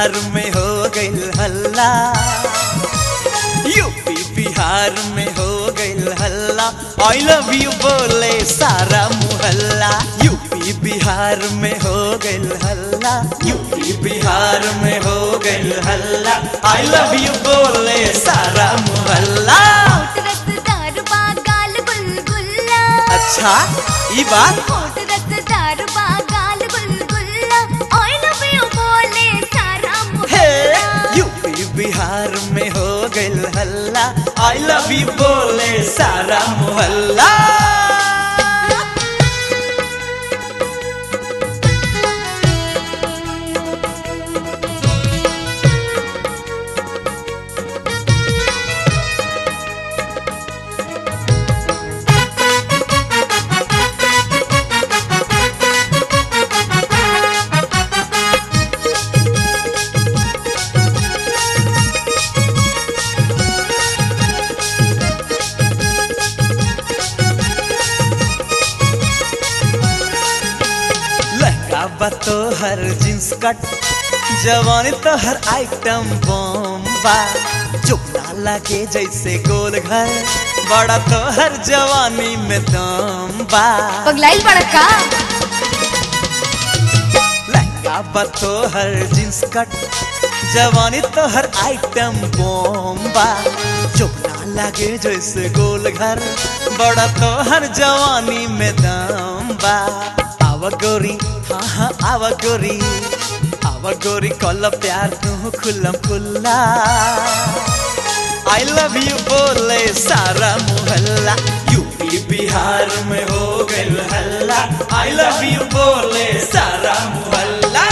बिहार में हो गइल हल्ला यूपी बिहार में हो गइल हल्ला आई लव यू बोले सारा मुहल्ला यूपी बिहार में हो गइल हल्ला यूपी बिहार में हो गइल हल्ला आई लव यू बोले सारा मुहल्ला होठ रसदार बा गाल गुलगुल्ला अच्छा ई बात होठ रसदार बा गाल गुलगुल्ला आई लव यू बोले सारा हे मोहल्ला यूपी बिहार में हो गइल हल्ला आई लव यू बोले सारा मोहल्ला लहंगा बा तो हर जींस कट जवानी तो हर आइटम बम बा चुपना लगे जैसे गोल घर बड़ा तो हर जवानी में दम बा पगलाइल बड़ा का लहंगा बा तो हर जींस कट जवानी तो हर आइटम बॉम्बा चुपना लगे जैसे गोल घर बड़ा तो हर जवानी में दम बा आवा गोरी हाँ हाँ आवा गोरी आवा गोरी कल प्यार तू खुल्लम खुल्ला आई लव यू बोले सारा मोहल्ला यूपी बिहार में हो गइल हल्ला आई लव यू बोले सारा मोहल्ला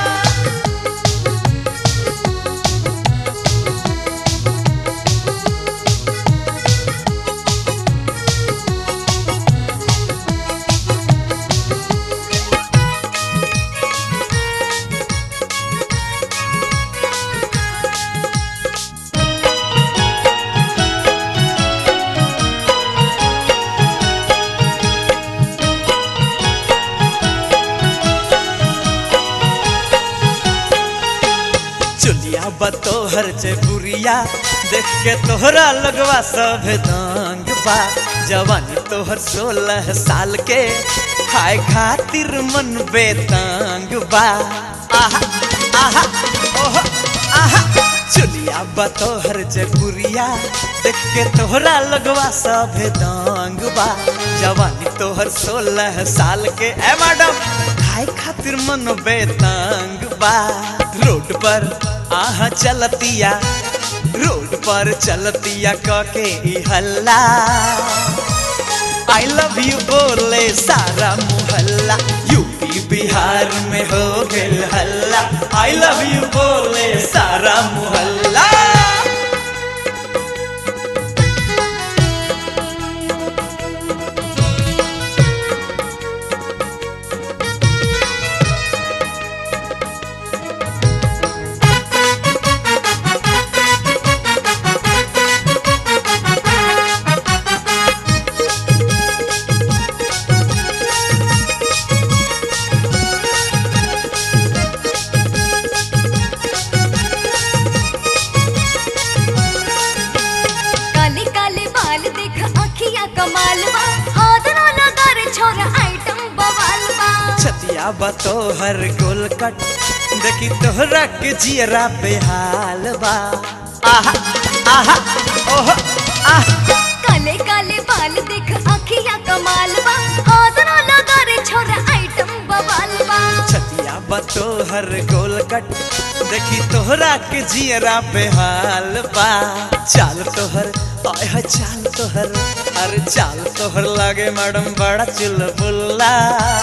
चुलिया बतो हर बुरिया देख के तोहरा लगवा सब दंग बा जवानी तोहर सोलह साल के खाए खातिर मन बेतंग बा आहा आहा ओहो आहा चुलिया बतो हर बुरिया देख के तोहरा लगवा सब दंग बा जवानी तोहर सोलह साल के ए मैडम खाए खातिर मन बेतंग बा रोड पर आहा चलतिया रोड पर चलतिया कके ई हल्ला आई लव यू बोले सारा मोहल्ला यूपी बिहार में हो गइल हल्ला आई लव यू बोले सारा मोहल्ला काले काले बाल देख अखियां कमाल बा हाथ ना लगा रे छोरा आइटम बवाल बा छतिया बतो हर गोल कट देखी तोहरा के जियरा बेहाल बा आहा आहा ओहो आह काले काले बाल देख अखियां कमाल बा हाथ ना लगा रे छोरा आइटम बवाल बा छतिया बतो हर गोल कट देखी तोहरा के जियरा बेहाल बा चाल तोहर आय है चाल तोहर अरे चाल तोहर लागे मैडम बड़ा चुलबुल्ला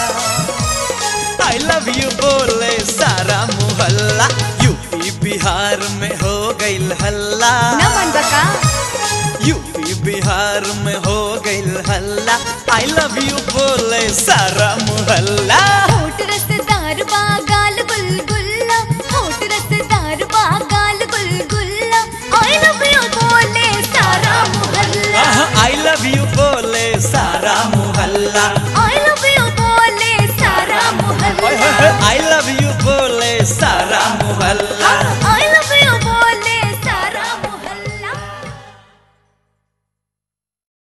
आई लव यू बोले सारा मोहल्ला यूपी बिहार में हो गइल हल्ला ना मन बका यूपी बिहार में हो गइल हल्ला आई लव यू बोले सारा मोहल्ला होठ रसदार बा गाल गुलगुल्ला होठ रसदार बा गाल गुलगुल्ला आई लव यू बोले सारा मोहल्ला आई लव यू बोले सारा मोहल्ला आई लव यू बोले सारा मोहल्ला आई लव यू बोले सारा मोहल्ला हल्ला